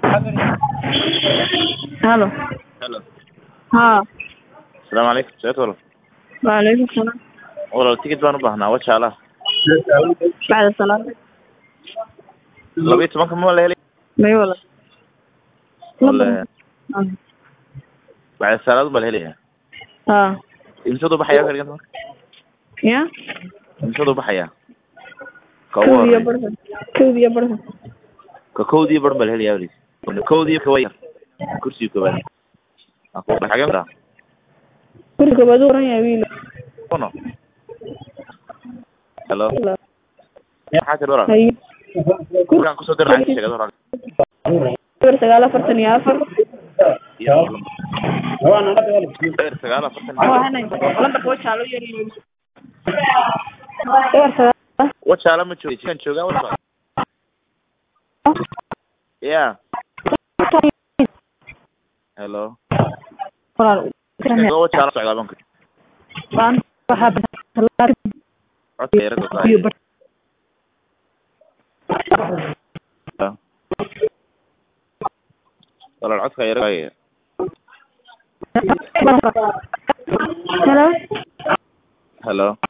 halo Hello. haa Asalaamu calaykum. Seet walaal. waalaikum salaam Walaal tikid baan u baahnaa wajaalaha. bacda salaada laba iyo tobanka ma la helay? may wala Wala bacda salaad baa la helayaa. haa Imsadu baxayaa ka dhiganta marka? ya Imsadu baxayaa? Ka ugu kowd iyo horreeya. barka kowd iyo barka Ka kowdii bar baa la helayaa waliis. Kowdii ka wayar. Kursiga koobaad. Aku xagee maraa? guri koobaad u oran yahay wiil Kono. Hello. Maxaa tiri walaal? haye Gurigaan kusoo dir lacag sheegad walaal. eber sagaal afartan iyo afar Iyo eber sagaal afartan iyo afar. lambarka wajaalo yar eber sagaal Wajaala ma joogo. Kan joogaa walaal. Yeah. Hello. walaal Kan wajaala socdaa banka. baan waxaa Codka yara go'ay. iyo bar walaal codka yara go'ay. Hello Hello.